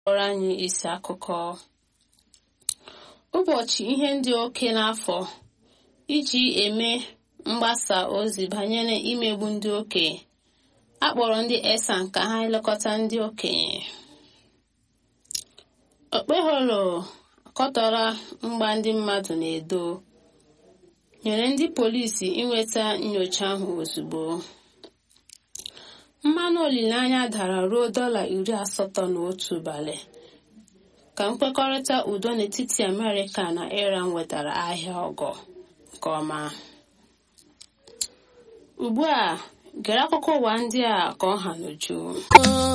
kpọrọ anyị isi akụkọ ụbọchị ihe ndị oke n'afọ iji eme mgbasa ozi banyere imegbu ndị okenye akpọrọ ndị esan ka ha elekọta ndị okenye okpeholo akọtọrọ mgba ndị mmadụ na-edo nyere ndị polisi inweta nyocha ahụ ozugbo mmanụ olileanya dara ruo dọla iri asatọ na otu ụbalị ka nkwekọrịta udo n'etiti amerịka na iran wetara ahịa ọgọ nke ọma ugbu a gere akụkọ ụwa ndị a ka ọ ha n'uju